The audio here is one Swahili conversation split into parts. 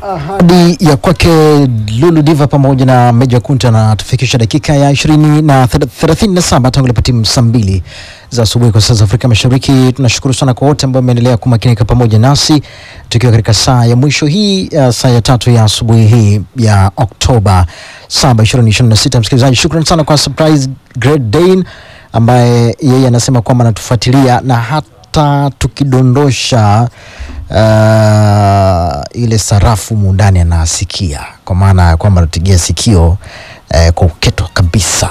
ahadi ya kwake Lulu Diva pamoja na Meja Kunta na tufikisha dakika ya ishirini na thelathini na saba tangu ilipotimu saa mbili za asubuhi kwa saa za Afrika Mashariki. Tunashukuru sana kwa wote ambao wameendelea kumakinika pamoja nasi tukiwa katika saa ya mwisho hii uh, saa ya tatu ya asubuhi hii ya Oktoba saba ishirini ishirini na sita. Msikilizaji, shukran sana kwa Surprise Great Dane ambaye yeye anasema kwamba anatufuatilia na hata tukidondosha uh, ile sarafu mundani anasikia, kwa maana ya kwamba anatutegea sikio uh, kwa uketo kabisa.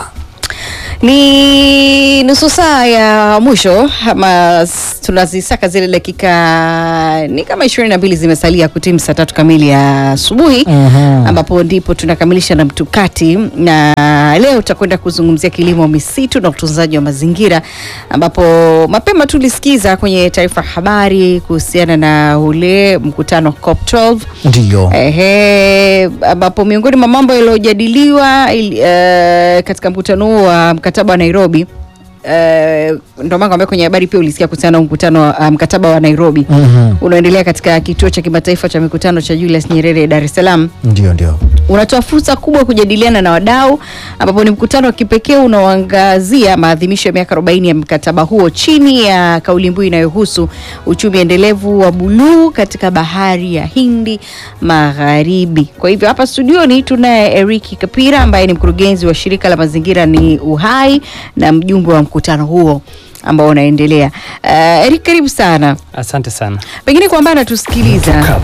Ni nusu saa ya mwisho ama s- tunazisaka zile dakika ni kama ishirini na mbili zimesalia kutimu saa tatu kamili ya asubuhi Mhm. ambapo ndipo tunakamilisha na mtukati, na leo tutakwenda kuzungumzia kilimo, misitu na utunzaji wa mazingira, ambapo mapema tulisikiza kwenye taarifa habari kuhusiana na ule mkutano wa COP12 Ndiyo. Ehe, ambapo miongoni mwa mambo yaliyojadiliwa ili- eh, katika mkutano huo wa mkataba wa Nairobi eh, ndio maana kwambia kwenye habari pia ulisikia kuhusiana na mkutano wa ah, mkataba wa Nairobi Mhm. unaoendelea katika kituo cha kimataifa cha mikutano cha Julius Nyerere Dar es Salaam Ndio, ndio. unatoa fursa kubwa ya kujadiliana na wadau ambapo ni mkutano wa kipekee unaoangazia maadhimisho ya miaka 40 ya mkataba huo chini ya kauli mbiu inayohusu uchumi endelevu wa buluu katika bahari ya Hindi Magharibi. Kwa hivyo hapa studioni tunaye Eric Kapira ambaye ni mkurugenzi wa shirika la mazingira ni Uhai na mjumbe wa mkutano huo ambao unaendelea. Uh, Eric, karibu sana. Asante sana. Pengine kwa ambaye anatusikiliza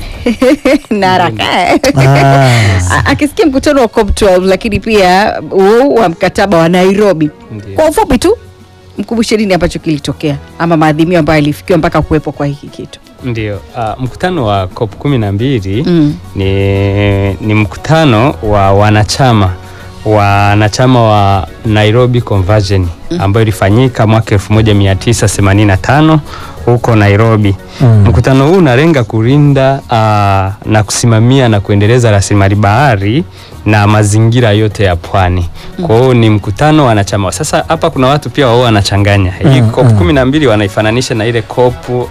na haraka Ah. A- akisikia mkutano wa COP12 lakini pia huu wa mkataba wa Nairobi, Ndiyo. kwa ufupi tu mkumbushe nini ambacho kilitokea ama maadhimio ambayo yalifikiwa mpaka kuwepo kwa hiki kitu. Ndio, uh, mkutano wa COP kumi na mbili Mm. ni, ni mkutano wa wanachama wanachama wa Nairobi Convention ambayo ilifanyika mwaka 1985 huko Nairobi. Mm. Mkutano huu unalenga kulinda uh, na kusimamia na kuendeleza rasilimali bahari na mazingira yote ya pwani. Kwa hiyo ni mkutano wa wanachama. Sasa hapa kuna watu pia wao wanachanganya. Hii Mm, COP mm. kumi na mbili wanaifananisha na ile COP uh,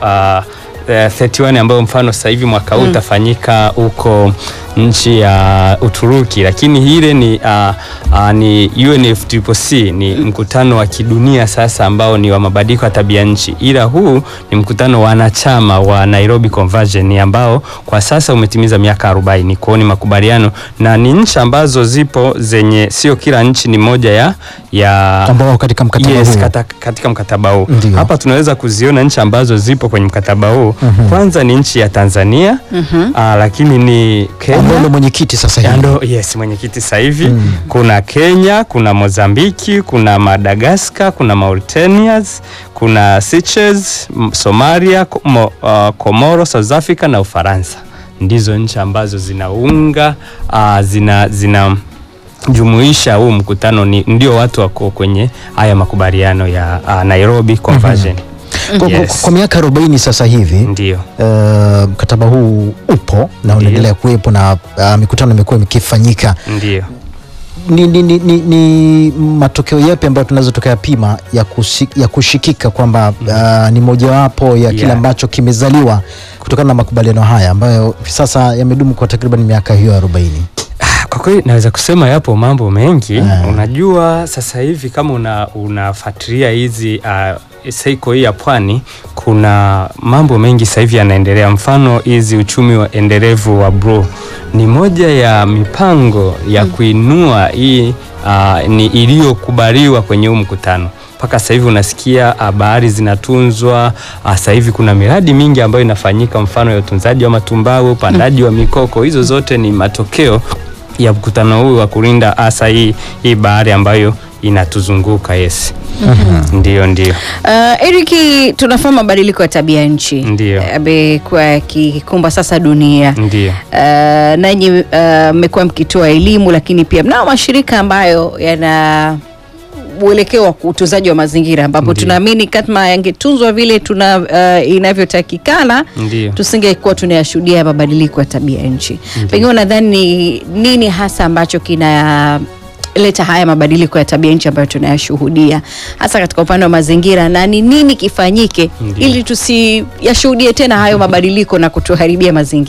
eh, 31 ambayo mfano sasa hivi mwaka huu utafanyika huko nchi ya Uturuki, lakini ile ni, uh, uh, ni UNFCCC ni mkutano wa kidunia sasa ambao ni wa mabadiliko ya tabia nchi, ila huu ni mkutano wa wanachama wa Nairobi Convention ambao kwa sasa umetimiza miaka 40. Kwa hiyo ni makubaliano na ni nchi ambazo zipo zenye, sio kila nchi ni moja ya, ya Ambao wako katika mkataba yes, huo. kata, katika mkataba huu Ndiyo. hapa tunaweza kuziona nchi ambazo zipo kwenye mkataba huu Mhm. kwanza ni nchi ya Tanzania aa, lakini ni Ambao Kenya ndo mwenyekiti sasa Ya, hivi. ndo yes mwenyekiti sasa hivi Mm. kuna Kenya kuna Mozambiki kuna Madagascar kuna Mauritanias kuna Seychelles m- Somalia Ko- mo, uh, Komoro South Africa na Ufaransa ndizo nchi ambazo zinaunga uh, zina, zina jumuisha huu mkutano ni ndio watu wako kwenye haya makubaliano ya uh, Nairobi Convention Kwa, kwa- Yes. kwa miaka 40 sasa hivi ndio uh, mkataba huu upo na unaendelea kuwepo na uh, mikutano imekuwa ikifanyika. ndio Ni, ni, ni, ni, ni matokeo yapi ambayo tunaweza tukayapima ya, kusi, ya kushikika kwamba uh, ni mojawapo ya kile Yeah. ambacho kimezaliwa kutokana na makubaliano haya ambayo sasa yamedumu kwa takriban miaka hiyo 40. Ah, Kwa kweli naweza kusema yapo mambo mengi Ah. unajua sasa hivi kama una unafuatilia hizi uh, seiko hii ya pwani kuna mambo mengi sasa hivi yanaendelea mfano hizi uchumi wa endelevu wa bro ni moja ya mipango ya kuinua hii uh, ni iliyokubaliwa kwenye huu mkutano mpaka sasa hivi unasikia ah, bahari zinatunzwa. ah, Sasa hivi kuna miradi mingi ambayo inafanyika, mfano ya utunzaji wa matumbawe, upandaji wa mikoko. Hizo zote ni matokeo ya mkutano huu wa kulinda hasa hii, hii bahari ambayo inatuzunguka. Yes, ndio ndio Uh, Eriki, tunafahamu mabadiliko ya tabia nchi Ndio. amekuwa yakikumba sasa dunia. ndio Uh, nanyi uh, mmekuwa mkitoa elimu lakini pia mnao mashirika ambayo yana uelekeo wa utunzaji wa mazingira ambapo Ndiyo. tunaamini kama yangetunzwa vile tuna uh, inavyotakikana ndio. tusingekuwa tunayashuhudia mabadiliko ya tabia nchi. Pengine unadhani ni nini hasa ambacho kina leta haya mabadiliko ya tabia nchi ambayo tunayashuhudia hasa katika upande wa mazingira, na ni nini kifanyike Ndiyo. ili tusiyashuhudie tena hayo mabadiliko na kutuharibia mazingira?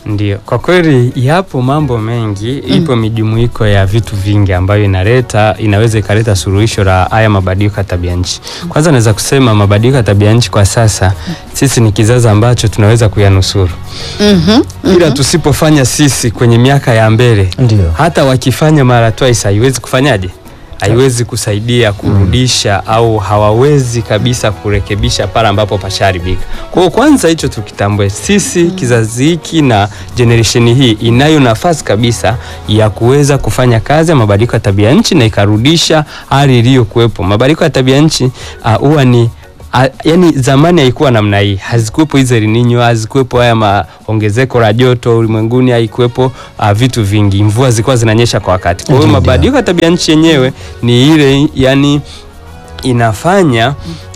Ndio, kwa kweli yapo mambo mengi, ipo mijumuiko ya vitu vingi ambayo inaleta inaweza ikaleta suluhisho la haya mabadiliko ya tabia nchi. Kwanza naweza kusema mabadiliko ya tabia nchi kwa sasa sisi ni kizazi ambacho tunaweza kuyanusuru, Mhm. ila tusipofanya sisi kwenye miaka ya mbele, Ndio. hata wakifanya mara twice haiwezi kufanyaje haiwezi kusaidia kurudisha au hawawezi kabisa kurekebisha pale ambapo pasharibika. Kwa hiyo kwanza hicho tukitambue, sisi kizazi hiki na generation hii inayo nafasi kabisa ya kuweza kufanya kazi ya mabadiliko ya tabia nchi na ikarudisha hali iliyokuwepo. Mabadiliko ya tabia nchi ah, huwa ni A, yani zamani haikuwa namna hii, hazikuwepo hizo El Nino, hazikuwepo haya maongezeko la joto ulimwenguni, haikuwepo uh, vitu vingi, mvua zilikuwa zinanyesha kwa wakati. Kwa hiyo Ndio. mabadiliko ya tabia nchi yenyewe ni ile yani inafanya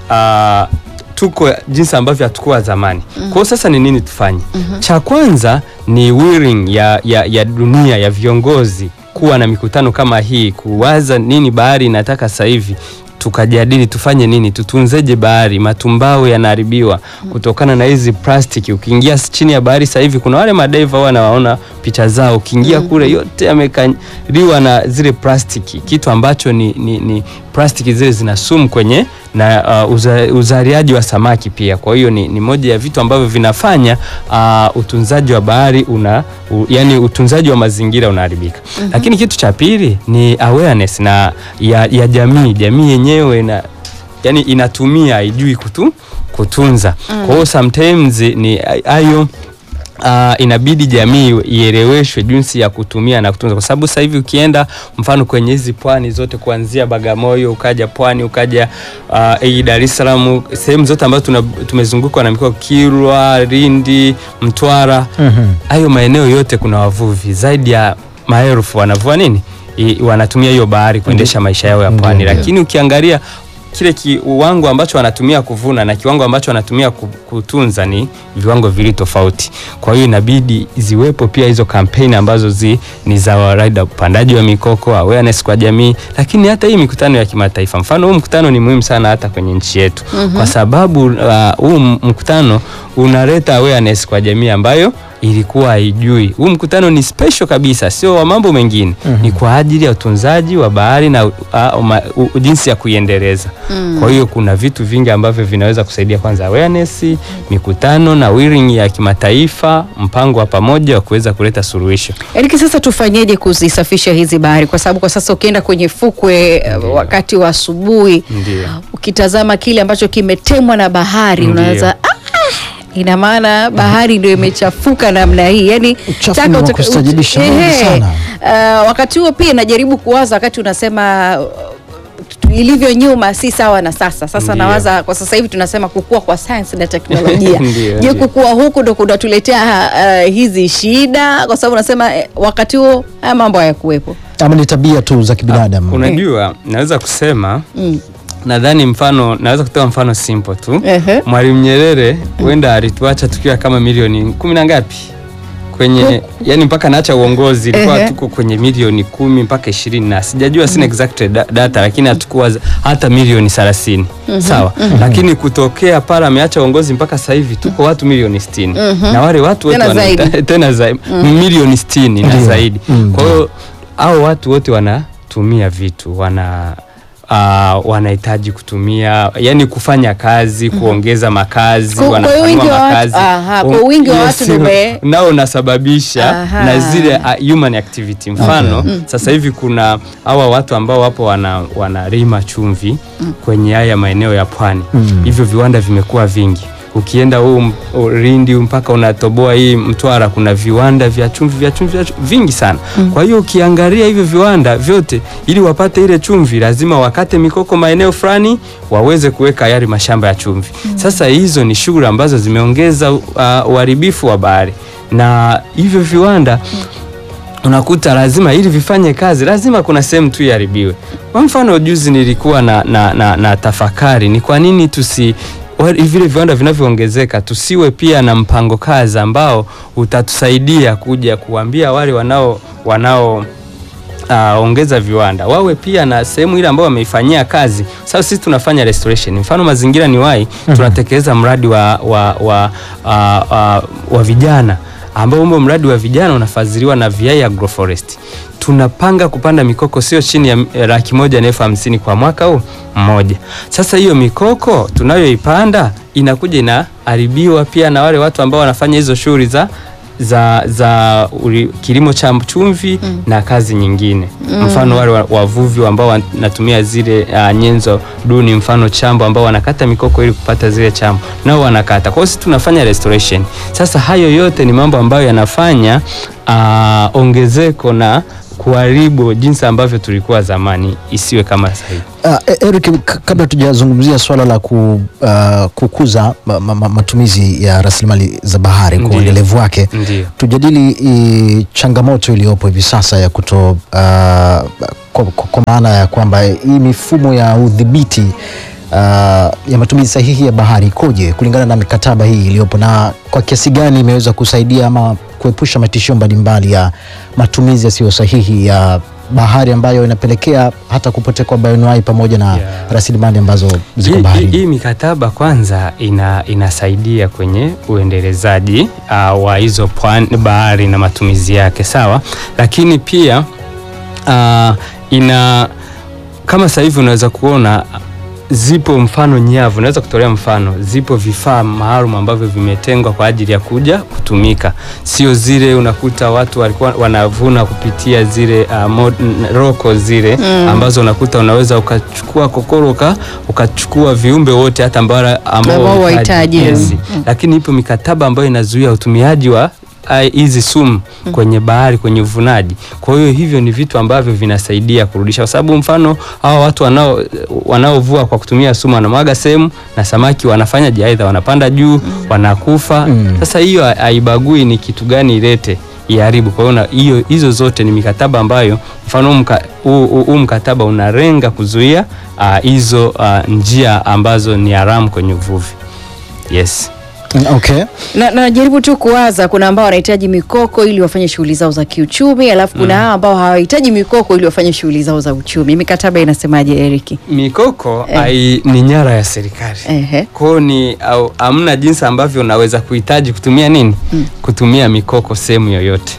uh, tuko jinsi ambavyo hatukuwa zamani. Kwa hiyo sasa ni nini tufanye? Cha kwanza ni willing ya, ya, ya dunia ya viongozi kuwa na mikutano kama hii, kuwaza nini bahari inataka sasa hivi tukajadili tufanye nini, tutunzeje bahari. Matumbao yanaharibiwa kutokana na hizi plastiki. Ukiingia chini ya bahari sasa hivi kuna wale madaiva huwa nawaona picha zao, ukiingia kule yote yamekaliwa na zile plastiki, kitu ambacho ni, ni, ni plastiki zile zina sumu kwenye na uh, uza, uzaliaji wa samaki pia. Kwa hiyo ni, ni moja ya vitu ambavyo vinafanya uh, utunzaji wa bahari una u, yani utunzaji wa mazingira unaharibika. Lakini kitu cha pili ni awareness na ya, ya jamii jamii yenyewe na yani inatumia haijui kutu, kutunza. Kwa hiyo sometimes ni hayo Uh, inabidi jamii ieleweshwe jinsi ya kutumia na kutunza, kwa sababu sasa hivi ukienda mfano kwenye hizi pwani zote kuanzia Bagamoyo ukaja pwani ukaja uh, hii Dar es Salaam, sehemu zote ambazo tuna- tumezungukwa na mikoa Kilwa, Lindi, Mtwara, Mhm. hayo maeneo yote kuna wavuvi zaidi ya maelfu wanavua nini, I, wanatumia hiyo bahari kuendesha maisha yao ya pwani, Ndio. lakini ukiangalia kile kiwango ambacho wanatumia kuvuna na kiwango ambacho wanatumia ku- kutunza ni viwango vili tofauti. Kwa hiyo inabidi ziwepo pia hizo kampeni ambazo zi, ni za waraida upandaji wa mikoko, awareness kwa jamii, lakini hata hii mikutano ya kimataifa. Mfano huu mkutano ni muhimu sana hata kwenye nchi yetu kwa sababu uh, huu m- mkutano unaleta awareness kwa jamii ambayo ilikuwa haijui. Huu mkutano ni special kabisa, sio wa mambo mengine, ni kwa ajili ya utunzaji wa bahari na uh, uma, u, jinsi ya kuiendeleza. Kwa hiyo kuna vitu vingi ambavyo vinaweza kusaidia, kwanza awareness, mikutano na willing ya kimataifa, mpango wa pamoja wa kuweza kuleta suluhisho. Eriki, sasa tufanyeje kuzisafisha hizi bahari? Kwa sababu kwa sasa ukienda kwenye fukwe eh, wakati wa asubuhi Ndio. ukitazama kile ambacho kimetemwa na bahari Ndio. unaweza ah, ina maana bahari ndio imechafuka namna hii yani Uchafu taka ni wa utaka- kustajabisha ut- mwingi ehe. sana. Uh, wakati huo pia najaribu kuwaza wakati unasema uh, ilivyo nyuma si sawa na sasa. Sasa Ndio. nawaza kwa sasa hivi tunasema kukua kwa sayansi na teknolojia. Ndio, Je, ndio. kukua huku ndo kunatuletea uh, hizi shida? Kwa sababu unasema eh, wakati huo haya mambo hayakuwepo. Ama ni tabia tu za kibinadamu. Unajua, naweza kusema Mm. nadhani mfano naweza kutoa mfano simple tu. Ehe. Mwalimu Nyerere huenda alituacha tukiwa kama milioni kumi na ngapi kwenye yani, mpaka naacha uongozi ilikuwa Ehe. tuko kwenye milioni kumi mpaka ishirini na sijajua, sina exact da- data, lakini hatukuwa za- hata milioni thelathini sawa. Lakini kutokea pale ameacha uongozi mpaka sasa hivi tuko watu milioni sitini na wale watu wote Tena wana- zaidi. tena zaidi milioni sitini na Ndio. zaidi. Mm, Kwa hiyo hao watu wote wanatumia vitu wana Uh, wanahitaji kutumia yani kufanya kazi kuongeza makazi Kwa- kwa hiyo wanapanua wingi wa watu- makazi aha, kwa wingi wa watu ndio ume- nao unasababisha Aha. na zile uh, human activity mfano sasa hivi kuna hawa watu ambao wapo wana, wanalima chumvi kwenye haya maeneo ya pwani Mm. hivyo viwanda vimekuwa vingi ukienda huu m- u- Lindi mpaka unatoboa hii Mtwara kuna viwanda vya chumvi vya chumvi vya chu- vingi sana kwa hiyo ukiangalia hivyo viwanda vyote ili wapate ile chumvi lazima wakate mikoko maeneo fulani waweze kuweka yale mashamba ya chumvi sasa hizo ni shughuli ambazo zimeongeza uh, uharibifu wa bahari na hivyo viwanda unakuta lazima ili vifanye kazi lazima kuna sehemu tu iharibiwe. Kwa mfano juzi nilikuwa na, na, na, na tafakari ni kwa nini tusi wa- vile viwanda vinavyoongezeka tusiwe pia na mpango kazi ambao utatusaidia kuja kuambia wale wanao wanao uh, ongeza viwanda wawe pia na sehemu ile ambayo wameifanyia kazi. Sasa sisi tunafanya restoration, mfano mazingira ni wai tunatekeleza mradi wa, wa, wa, uh, uh, wa vijana ambao humo mradi wa vijana unafadhiliwa na VI Agroforest. Tunapanga kupanda mikoko sio chini ya eh, laki moja na elfu hamsini kwa mwaka huu mmoja. Sasa hiyo mikoko tunayoipanda inakuja inaharibiwa pia na wale watu ambao wanafanya hizo shughuli za za, za uli, kilimo cha chumvi Mm. na kazi nyingine mfano wale wa- wavuvi ambao wanatumia zile uh, nyenzo duni mfano chambo ambao wanakata mikoko ili kupata zile chambo nao wanakata. Kwa hiyo sisi tunafanya restoration. Sasa hayo yote ni mambo ambayo yanafanya uh, ongezeko na kuharibu jinsi ambavyo tulikuwa zamani isiwe kama sasa hivi. Uh, Eric, k- kabla tujazungumzia swala la ku, uh, kukuza ma, ma, ma- matumizi ya rasilimali za bahari kwa Ndiyo. uendelevu wake, Ndio. tujadili i, changamoto iliyopo hivi sasa ya kuto uh, kwa, kwa, kwa maana ya kwamba hii mifumo ya udhibiti uh, ya matumizi sahihi ya bahari ikoje kulingana na mikataba hii iliyopo na kwa kiasi gani imeweza kusaidia ama kuepusha matishio mbalimbali ya matumizi yasiyo sahihi ya bahari ambayo inapelekea hata kupotea kwa bioanuwai pamoja na Yeah. rasilimali ambazo ziko Hii- baharini. Hii hii mikataba kwanza ina, inasaidia kwenye uendelezaji uh, wa hizo pwani bahari na matumizi yake sawa, lakini pia uh, ina kama sasa hivi unaweza kuona zipo mfano nyavu, naweza kutolea mfano, zipo vifaa maalum ambavyo vimetengwa kwa ajili ya kuja kutumika, sio zile unakuta watu walikuwa wanavuna kupitia zile uh, mod, n- roko zile Mm. ambazo unakuta unaweza ukachukua kokoro uka, ukachukua viumbe wote hata ambao Ambao ambao wahitaji. yes. Mm. Lakini ipo mikataba ambayo inazuia utumiaji wa ah, hizi sumu kwenye bahari kwenye uvunaji. Kwa hiyo hivyo ni vitu ambavyo vinasaidia kurudisha, kwa sababu mfano hawa watu wanao wanaovua kwa kutumia sumu wanamwaga sehemu na samaki wanafanya aidha wanapanda juu wanakufa. Mm. Sasa hiyo ha- haibagui ni kitu gani ilete iharibu. Kwa hiyo na- hiyo hizo zote ni mikataba ambayo mfano huu mka- huu huu- huu mkataba unalenga kuzuia ah, hizo ah, njia ambazo ni haramu kwenye uvuvi. Yes. Mm, Okay. na najaribu tu kuwaza, kuna ambao wanahitaji mikoko ili wafanye shughuli zao za kiuchumi, alafu kuna hao ambao hawahitaji mikoko ili wafanye shughuli zao za uchumi. Mikataba inasemaje, Eric? Mikoko Eh. ai, ni nyara ya serikali. Ehe. Kwao ni au, amna jinsi ambavyo unaweza kuhitaji kutumia nini? Mm. Kutumia mikoko sehemu yoyote.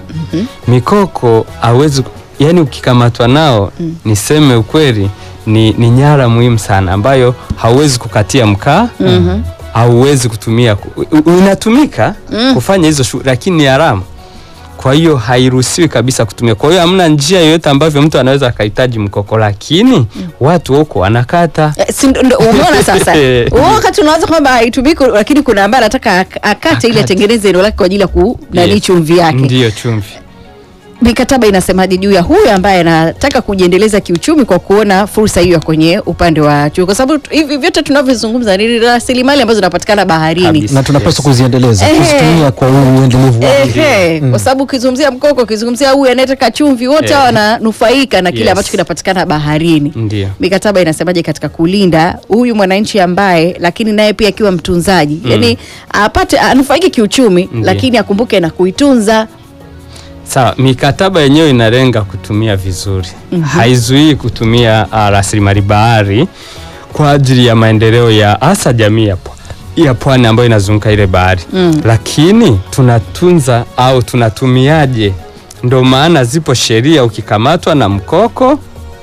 Mikoko hauwezi yani, ukikamatwa nao niseme ukweli, ni, ni nyara muhimu sana ambayo hauwezi kukatia mkaa Mhm. hauwezi kutumia ku- u- inatumika Mm. kufanya hizo shughuli lakini ni haramu. Kwa hiyo hairuhusiwi kabisa kutumia. Kwa hiyo hamna njia yoyote ambavyo mtu anaweza akahitaji mkoko, lakini watu huko wanakata Eh, si ndo- ndo- Umeona sasa, Huo wakati unawaza kwamba haitumiki, lakini kuna ambaye anataka ak- akate ili Akate. atengeneze eneo lake kwa ajili ya ku nani Yes. chumvi yake. ndiyo chumvi. Mikataba inasemaje juu ya huyu ambaye anataka kujiendeleza kiuchumi kwa kuona fursa hiyo kwenye upande wa chumi, kwa sababu tu- hivi vyote tunavyozungumza ni rasilimali ambazo zinapatikana baharini. Kabisa. na tunapaswa kuziendeleza Ehe. kuzitumia kwa u- uendelevu wake. Ehe, kwa sababu ukizungumzia mkoko, ukizungumzia huyu anayetaka chumvi, wote Eh. hawa wananufaika na kile Yes. ambacho kinapatikana baharini. Ndiyo. Mikataba inasemaje katika kulinda huyu mwananchi ambaye, lakini naye pia akiwa mtunzaji, yani apate anufaike kiuchumi, Ndiyo. lakini akumbuke na kuitunza. Sawa, mikataba yenyewe inalenga kutumia vizuri, haizuii kutumia uh, rasilimali bahari kwa ajili ya maendeleo ya hasa jamii ya pwa- ya pwani ambayo inazunguka ile bahari Mm. lakini tunatunza au tunatumiaje? Ndo maana zipo sheria, ukikamatwa na mkoko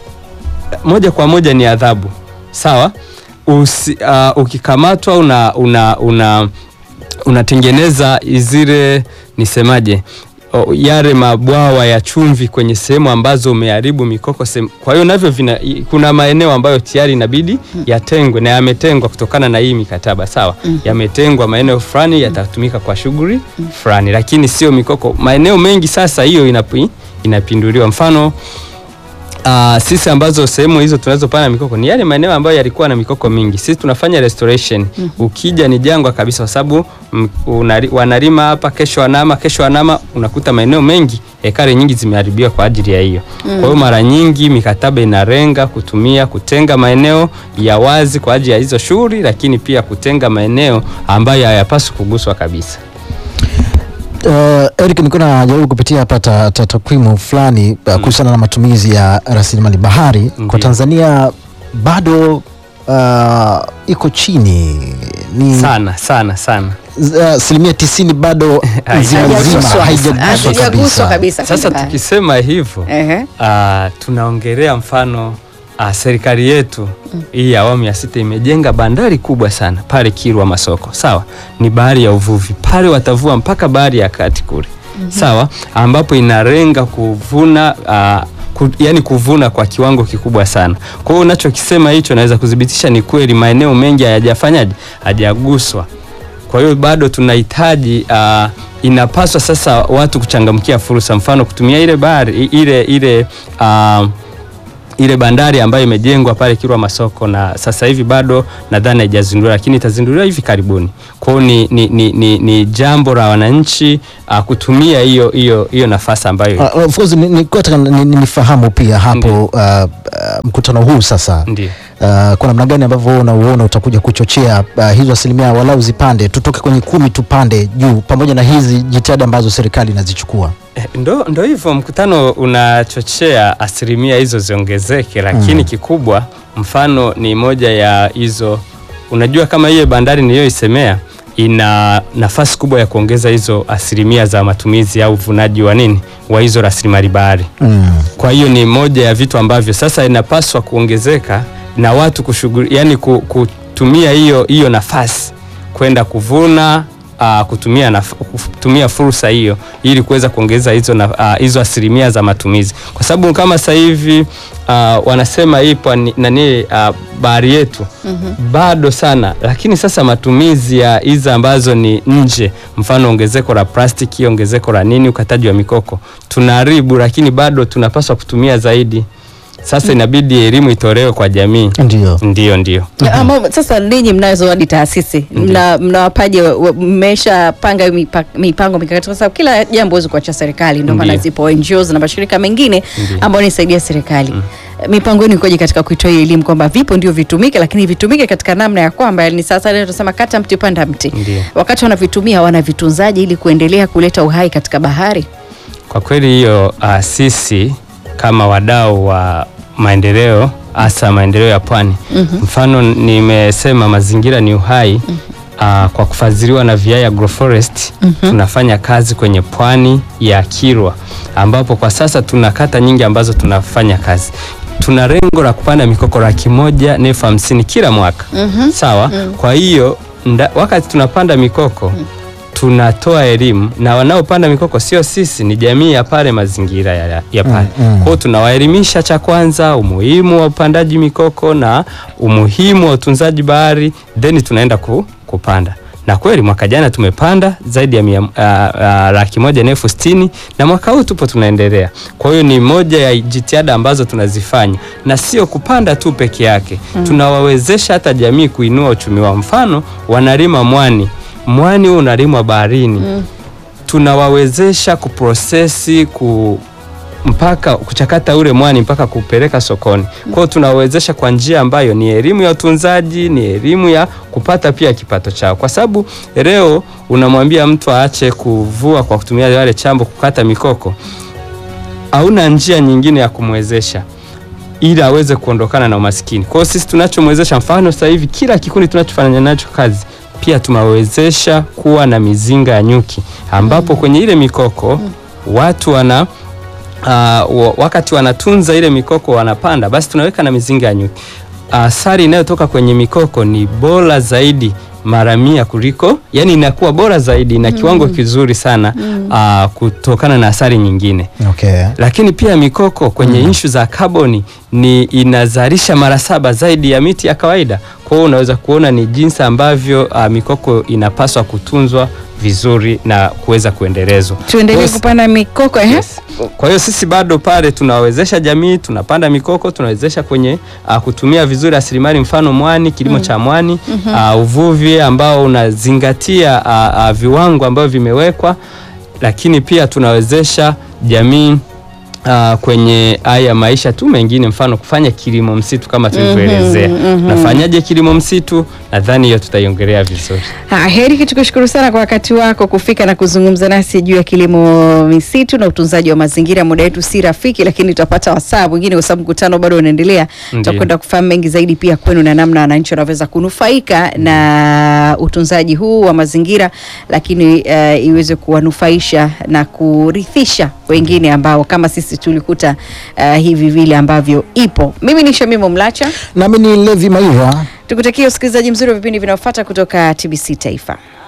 moja kwa moja ni adhabu, sawa. Usi, uh, ukikamatwa una, una, una unatengeneza zile nisemaje, o, yale mabwawa ya chumvi kwenye sehemu ambazo umeharibu mikoko sehemu. Kwa hiyo navyo vina, i- kuna maeneo ambayo tayari inabidi yatengwe na yametengwa kutokana na hii mikataba sawa. Yametengwa maeneo fulani yatatumika kwa shughuli fulani, lakini sio mikoko. Maeneo mengi sasa hiyo inapi, inapinduliwa. Mfano Uh, sisi ambazo sehemu hizo tunazopanda mikoko ni yale maeneo ambayo yalikuwa na mikoko mingi. Sisi tunafanya restoration. Ukija ni jangwa kabisa, kwa sababu mm, unari- wanalima hapa, kesho wanama, kesho wanama, unakuta maeneo mengi ekari nyingi zimeharibiwa kwa ajili ya hiyo. Kwa hiyo mara nyingi mikataba inalenga kutumia kutenga maeneo ya wazi kwa ajili ya hizo shughuli, lakini pia kutenga maeneo ambayo hayapaswi kuguswa kabisa. Uh, Eric, nilikuwa najaribu kupitia hapa ta- ta- takwimu fulani uh, kuhusiana na matumizi ya rasilimali bahari kwa Ndiyo. Tanzania. Bado uh, iko chini ni sana sana sana. z- uh, asilimia tisini bado nzima Haijaguswa. nzima haijaguswa Hatujaguswa kabisa. kabisa. Sasa kwenye tukisema hivyo Ehe. Ah, tunaongelea mfano ah, serikali yetu hii ya awamu ya sita imejenga bandari kubwa sana pale Kilwa Masoko, sawa, ni bahari ya uvuvi pale, watavua mpaka bahari ya kati kule, sawa, ambapo inalenga kuvuna ah, ku, yani kuvuna kwa kiwango kikubwa sana. Kwa hiyo unachokisema hicho naweza kudhibitisha ni kweli, maeneo mengi hayajafanyaje, hajaguswa. Kwa hiyo bado tunahitaji uh, inapaswa sasa watu kuchangamkia fursa, mfano kutumia ile bahari i- ile ile uh, ile bandari ambayo imejengwa pale Kilwa Masoko, na sasa hivi bado nadhani haijazinduliwa, lakini itazinduliwa hivi karibuni. Kwa hiyo ni, ni, ni, ni, ni jambo la wananchi uh, kutumia hiyo hiyo hiyo nafasi ambayo Uh, of course ni- nilikuwa nataka ni- ni- nifahamu pia hapo Ndiyo. uh, uh, mkutano huu sasa ndio uh, kwa namna gani ambavyo unauona utakuja kuchochea uh, hizo asilimia walau zipande tutoke kwenye kumi tupande juu pamoja na hizi jitihada ambazo serikali inazichukua Eh, Ndo, ndo hivyo mkutano unachochea asilimia hizo ziongezeke, lakini Mm. kikubwa mfano ni moja ya hizo. Unajua kama hiyo bandari niliyoisemea ina nafasi kubwa ya kuongeza hizo asilimia za matumizi au uvunaji wa nini wa hizo rasilimali bahari. mm. Kwa hiyo ni moja ya vitu ambavyo sasa inapaswa kuongezeka na watu kushughuli, yani ku- kutumia hiyo hiyo nafasi kwenda kuvuna uh, kutumia, naf kutumia fursa hiyo ili kuweza kuongeza hizo, na, uh, hizo asilimia za matumizi, kwa sababu kama sasa hivi uh, wanasema ipo ni- nani uh, bahari yetu bado sana, lakini sasa matumizi ya hizi ambazo ni nje, mfano ongezeko la plastiki, ongezeko la nini, ukataji wa mikoko tunaharibu, lakini bado tunapaswa kutumia zaidi. Sasa inabidi elimu itolewe kwa jamii. ndio Ndio, ndio. Ya, ama sasa ninyi mnazo hadi taasisi mna mnawapaje wa- wa- mmeshapanga mipa- mipango mikakati kwa sababu kila jambo huwezi kuacha serikali ndio maana Ndiyo. zipo NGOs na mashirika mengine Ndiyo. ambayo nisaidia serikali mipango yenu ikoje katika kuitoa hii elimu kwamba vipo ndio vitumike lakini vitumike katika namna ya kwamba ni sasa leo tunasema kata mti panda mti Ndiyo. wakati wanavitumia wanavitunzaje ili kuendelea kuleta uhai katika bahari Kwa kweli hiyo uh, sisi kama wadau wa maendeleo hasa maendeleo ya pwani mfano nimesema mazingira ni uhai uh, kwa kufadhiliwa na VI Agroforest tunafanya kazi kwenye pwani ya Kilwa ambapo kwa sasa tuna kata nyingi ambazo tunafanya kazi tuna lengo la kupanda mikoko laki moja na elfu hamsini kila mwaka sawa kwa hiyo nda- wakati tunapanda mikoko tunatoa elimu na wanaopanda mikoko sio sisi, ni jamii ya pale, mazingira ya, ya pale. Mm, mm. Kwa hiyo tunawaelimisha cha kwanza umuhimu wa upandaji mikoko na umuhimu wa utunzaji bahari, then tunaenda ku, kupanda na kweli mwaka jana tumepanda zaidi ya mia, uh, uh, laki moja na elfu sitini na mwaka huu tupo tunaendelea. Kwa hiyo ni moja ya jitihada ambazo tunazifanya na sio kupanda tu peke yake tunawawezesha hata jamii kuinua uchumi wao. Mfano wanalima mwani, mwani huu unalimwa baharini tunawawezesha kuprosesi ku mpaka kuchakata ule mwani mpaka kupeleka sokoni. Kwa hiyo tunawezesha kwa njia ambayo ni elimu ya utunzaji, ni elimu ya kupata pia kipato chao, kwa sababu leo unamwambia mtu aache kuvua kwa kutumia wale chambo kukata mikoko, hauna njia nyingine ya kumwezesha ili aweze kuondokana na umaskini. Kwa hiyo sisi tunachomwezesha, mfano sasa hivi kila kikundi tunachofanya nacho kazi pia tumewezesha kuwa na mizinga ya nyuki ambapo kwenye ile mikoko watu wana uh, wa- wakati wanatunza ile mikoko wanapanda, basi tunaweka na mizinga ya nyuki. Asali inayotoka kwenye mikoko ni bora zaidi mara mia kuliko, yani inakuwa bora zaidi na kiwango kizuri sana uh, kutokana na asali nyingine okay. lakini pia mikoko kwenye inshu za kaboni ni inazalisha mara saba zaidi ya miti ya kawaida. Kwa hiyo unaweza kuona ni jinsi ambavyo uh, mikoko inapaswa kutunzwa vizuri na kuweza kuendelezwa. tuendelee Yes. kupanda mikoko eh? Yes. Kwa hiyo sisi bado pale tunawawezesha jamii, tunapanda mikoko, tunawezesha kwenye uh, kutumia vizuri rasilimali, mfano mwani, kilimo cha mwani, uh, uvuvi ambao unazingatia uh, uh, viwango ambavyo vimewekwa, lakini pia tunawezesha jamii Uh, kwenye haya maisha tu mengine, mfano kufanya kilimo msitu kama tulivyoelezea. Nafanyaje kilimo msitu? Nadhani hiyo tutaiongelea vizuri. Ha, Heri, tukushukuru sana kwa wakati wako kufika na kuzungumza nasi juu ya kilimo misitu na utunzaji wa mazingira. Muda wetu si rafiki, lakini tutapata wasaa mwingine kwa sababu mkutano bado unaendelea. Ndiyo. Tutakwenda kufahamu mengi zaidi pia kwenu na namna wananchi wanaweza kunufaika na utunzaji huu wa mazingira, lakini eh, iweze kuwanufaisha na kurithisha wengine ambao kama sisi tulikuta eh, hivi vile ambavyo ipo. Mimi ni Shamimo Mlacha, Nami ni Levi Maira. tukutakia usikilizaji mzuri wa vipindi vinavyofuata kutoka TBC Taifa.